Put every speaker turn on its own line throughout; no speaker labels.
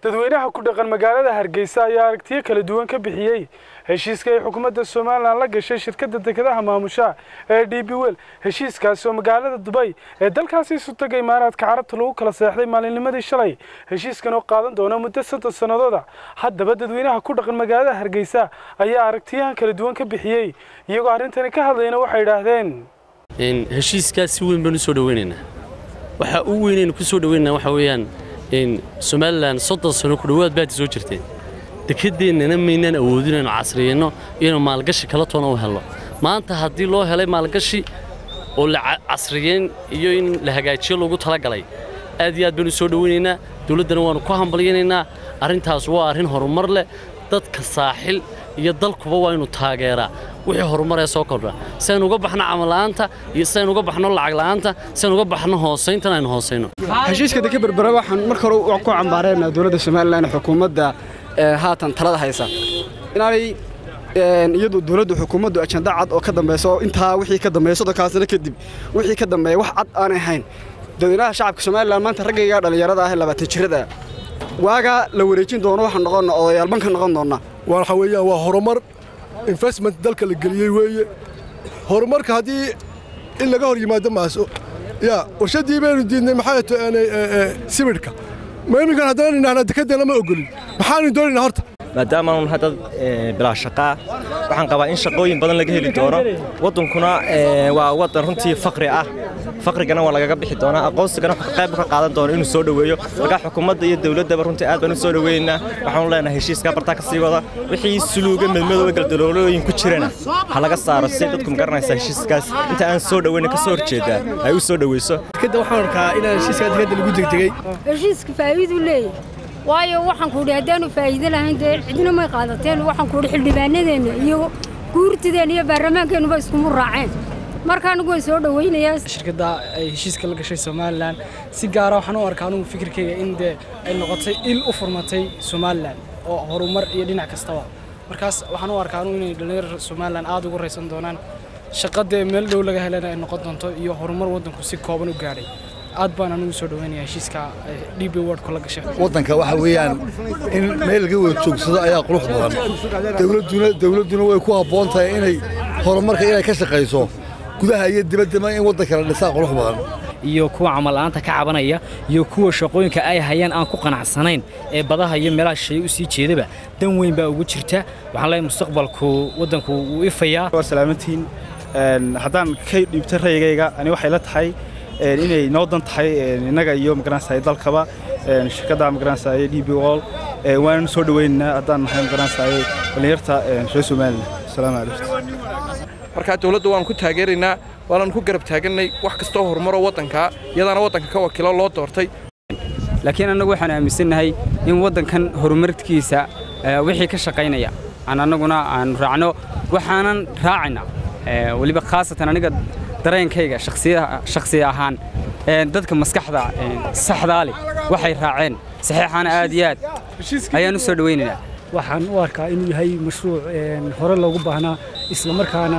dadweynaha ku dhaqan magaalada hargeysa ayaa aragtiyo kala duwan ka bixiyey heshiiska ay xukuumadda somalilan la gashay shirkadda dekedaha maamusha ee d b wel heshiiskaasi oo magaalada dubay ee dalkaasi isu tagay imaaraadka carabta lagu kala seexday maalinnimadii shalay heshiiskan oo qaadan doona muddo soddon sannadooda haddaba dadweynaha ku dhaqan magaalada hargeysa ayaa aragtiyahan kala duwan ka bixiyey iyagoo arrintani ka hadlayna waxay idhaahdeen
heshiiskaas si weyn baan u soo dhoweynaynaa waxaa u weynaynu ku soo dhoweynaynaa waxaa weeyaan somalilan soddon sano ku dhowaad baad soo jirteen dekedeennana maynaan awoodin inaynu casriyeenno inaynu maalgashi kala toona u helno maanta haddii loo helay maalgashi oo la casriyeyn iyo in la hagaajiyo loogu talagalay aad iyo aad baynu soo dhoweynaynaa dowladdana waannu ku hambalyaynaynaa arrintaas waa arrin horumar leh dadka saaxil iyo dalkuba waa inu taageeraa wixii horumaree soo kordha si aynu uga baxno camalla'aanta iyo si aynu uga baxno lacag la'aanta si aynu uga baxno hoosayntan aynu hoosayno
heshiiska deke berbera waxaan marka hore ku cambaareynaa dowladda somalilan xukuumadda haatan talada haysa inaanay iyadu dowladdu xukuumaddu ajanda cad oo ka dambayso intaa wixii ka dambeeya soddonkaa sano kadib wixii ka dambeeya wax cad aanay ahayn dadweynaha shacabka somalilan maanta raggayga dhallinyarada ah ee labaatan jirada waagaa la wareejin doono waxaan noqonna odayaalban ka noqon doonnaa
waxa weeyaan waa horumar investment dalka la geliyey weeye horumarka haddii in laga hor yimaado maaso yaa warshaddii baynu diidnay maxay taanay sibidhka ma iminkan haddana idhahnaa dekeddeena ma ogolin maxaanu doonaynaa horta
maadaamaanu nahay dad bilaa shaqaa waxaan qabaa in shaqooyin badan laga heli doono waddankuna waa waddan runtii fakri ah fakrigana waa lagaga bixi doonaa aqoonsigana qayb ka qaadan doona inuu soo dhoweeyo markaa xukuumadda iyo dowladdaba runtii aad baan u soo dhoweynaynaa waxaanu leenahay heshiiska bartaa ka sii wada wixii suluuga midmadooba galdaloolooyin ku jirana ha laga saaro si dadku magaranaysa heshiiskaas inta aan soo dhoweyna ka soo horjeedaa ay u soo dhoweyso
dekadda waxaan arkaa inaan heshiiska dekadda lagu degdegay
heshiiska faa'iidu leeyahay waayo waxaan ku idhi haddaanu faa'iido lahayn dee cidina may qaadateen waxaan ku idhi xildhibaanadeenna iyo guurtideenna iyo baarlamaankeennuba iskumu raaceen marka anigu way soo dhowaynayaa
shirkadda ay heshiiska la gashay somalilan si gaara waxaan u arkaa anugu fikirkayga in dee ay noqotay il u furmatay somalilan oo horumar iyo dhinac kastaba markaas waxaan u arkaa anugu inay dhallinyar somalilan aad ugu raysan doonaan shaqadee meel dhow laga helana ay noqon doonto iyo horumar waddanku si kooban u gaadhay aad baan anugu soo dhaweynaya heshiiska db wordku la gashay
waddanka waxa weeyaan in meel laga wada joogsado ayaa qurux badan dowladduna dowladduna way ku habboon tahay inay horumarka inay ka shaqayso gudaha iyo dibaddaba in waddanka la dhisaa qurux badan
iyo kuwa camalla'aanta ka cabanaya iyo kuwa shaqooyinka ay hayaan aan ku qanacsanayn ee badaha iyo meelaha shay u sii jeedaba dan weyn baa ugu jirta waxaan leeyahay mustaqbalku waddanku wuu ifayaa
waa salaamantiin haddaan ka dhiibta rayigayga ani waxay la tahay inay noo dan tahay innaga iyo magaranaysa dalkaba shirkadda magaranaysa d b wall waanan soo dhaweynaynaa haddaan nahay magaranaysa dhallinyarta reer somaliland asalaamu calaykum
markaa dowladda waanu ku taageeraynaa waananu ku garab taagannay wax kastoo horumaroo waddankaa iyadaana waddanka ka wakiilo loo doortay
laakiin annagu waxaan aaminsannahay in waddankan horumarkiisa wixii ka shaqaynaya aan annaguna aanu raacno waxaanan raacaynaa weliba khaasatan aniga dareenkayga shakhsi ahaan dadka maskaxda saxdaa leh waxay raaceen saxiixaana aad iyo aad ayaan u soo dhowaynaynaa
waxaan u arkaa inuu yahay mashruuc hore loogu baahnaa isla markaana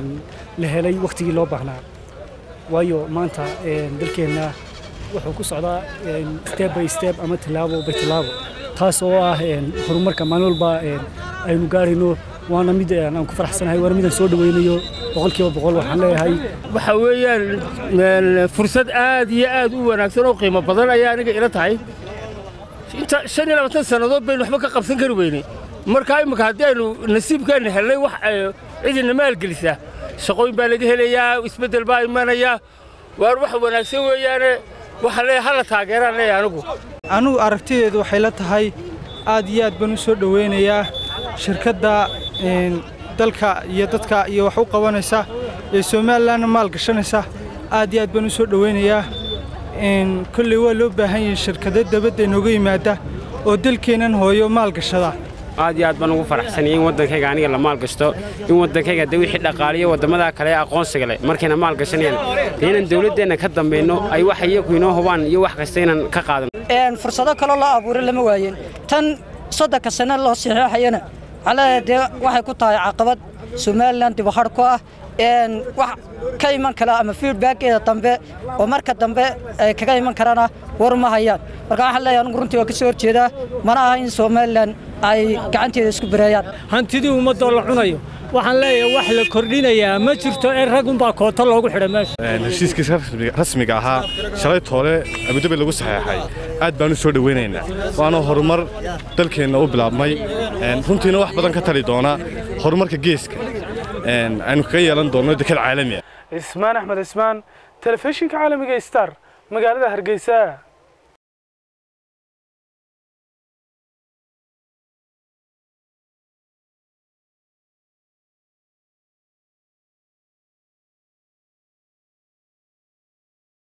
la helay wakhtigii loo baahnaa waayo maanta dalkeenna wuxuu ku socdaa step by step ama tillaabo by tillaabo taas oo ah horumarka maalin walba aynu gaarayno waana mid aan ku faraxsanahay waana midaan soo dhawaynayo boqolkiiba boqol waxaan leeyahay
waxa weeyaan fursad aad iyo aad u wanaagsan oo qiimo badan ayaa aniga ila tahay inta shan iyo labaatan sannadood baynu waxba ka qabsan kari weynay markaa imminka haddii aynu nasiibkeenna helnay wax cidina maalgelisa shaqooyin baa laga helayaa isbeddel baa imanaya waar wax wanaagsan weeyaane waxaan leeyahay hala taageeraan leeyahay anigu
anugu aragtideedu waxay la tahay aad iyo aad baan u soo dhoweynayaa shirkadda dalka iyo dadka iyo wax u qabanaysa ee somalilanna maal gashanaysa aad iyo aad baan u soo dhoweynayaa kolley waa loo baahan yahay shirkado dabadda inooga yimaada oo dalkeennan hooyo maal gashada
aad iyo aad baan ugu faraxsanay in waddankayga aniga la maal gashto in waddankayga de wixii dhaqaaliyo waddamada kale ee aqoonsiga leh markayna maal gashanayaan dee inaan dowladdeenna ka dambayno ay wax iyagu inoo hubaan iyo wax kasta inaan ka qaadano
fursado kaloo loo abuuray lama waayen tan soddonka sano loo saxeexayana waxaa leeyahay dee waxay ku tahay caqabad somalilan dibahadh ku ah wax ka iman kara ama feedbackeeda dambe oo marka dambe ay kaga iman karana war ma hayaan marka waxaan leeyahay anugu runtii waa ka soo horjeedaa mana aha in somalilan ay gacanteeda isku bareeyaan
hantidii ummadoo la cunayo waxaan leeyahay wax la kordhinayaa ma jirto ee ragunbaa koota loogu xidhay meesha
heshiiskii rasmiga ahaa shalay toole abudabi lagu saxeexay aad baan u soo dhoweynaynaa waana horumar dalkeenna u bilaabmay runtiina wax badan ka tali doona horumarka geeska aynu kaga yeelan doonno dekad caalami ah
ismaan axmed ismaan telefishinka caalamiga star magaalada hargeysa